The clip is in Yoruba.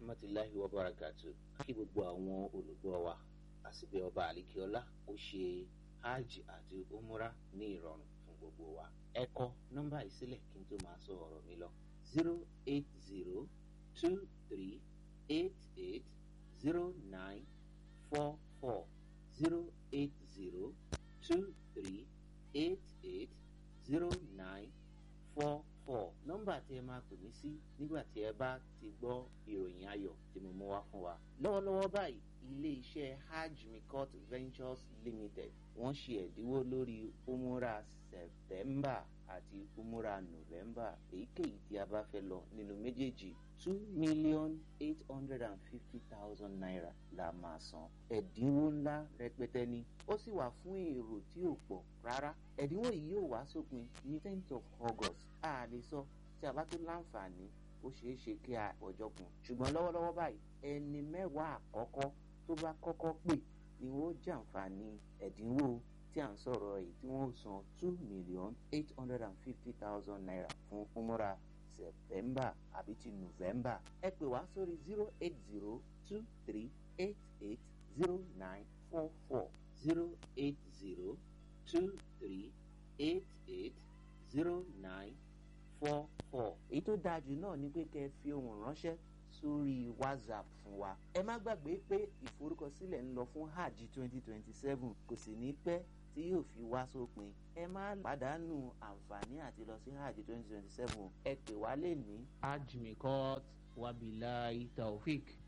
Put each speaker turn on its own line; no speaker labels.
rahmatulahi wa barakatu kí gbogbo àwọn olùgbọ́ wa àsìbẹ̀ ọba àlìkíọ́lá ó ṣe hajj àti umra ní ìrọ̀rùn fún gbogbo wa ẹ kọ nọ́mbà ìsílẹ̀ kí n tó máa sọ ọ̀rọ̀ mi lọ zero eight zero two three eight eight zero nine four four zero eight zero two three eight eight zero nine four four nọ́mbà tí ẹ máa pè mí sí nígbà tí ẹ bá ti gbọ́ ìròyìn ayọ̀ tí mo mú wá fún wa. lọ́wọ́lọ́wọ́ báyìí ilé iṣẹ́ hajj mikot ventures limited wọ́n ṣe ẹ̀dínwó lórí umura september àti umura november èyíkéyìí tí a bá fẹ́ lọ nínú méjèèjì two million eight hundred and fifty thousand naira la máa san ẹ̀dínwó ńlá rẹpẹtẹ ni ó sì wà fún èrò tí ò pọ̀ rárá ẹ̀dínwó yìí yóò wá sópin ní tenth of august a lè sọ tí a bá tó láǹfààní ó ṣeé ṣe kí a ọjọ́ kun ṣùgbọ́n lọ́wọ́lọ́wọ́ báyìí ẹni mẹ́wàá àkọ́kọ́ tó bá kọ́kọ́ pè ni wọ́n jàǹfààní ẹ̀dínwó tí à ń sọ̀rọ̀ yìí tí wọ́n san two million eight hundred and fifty thousand naira fún umura september àbí ti november ẹ pè wá sórí zero eight zero two three eight eight zero nine four four zero eight zero two three eight eight zero nine four four. èyí tó dáa jù náà ni pé kẹ́ ẹ fi ohùn ránṣẹ́ sórí whatsapp fún wa. ẹ má gbàgbé pé ìforúkọsílẹ̀ ń lọ fún hajj twenty twenty seven kò sì ní pẹ́ tí yóò fi wá sópin. ẹ má pàdánù àǹfààní àti lọ sí hajj twenty twenty seven ẹ pè wá lè ní.
hajj mikot wabilahi taofik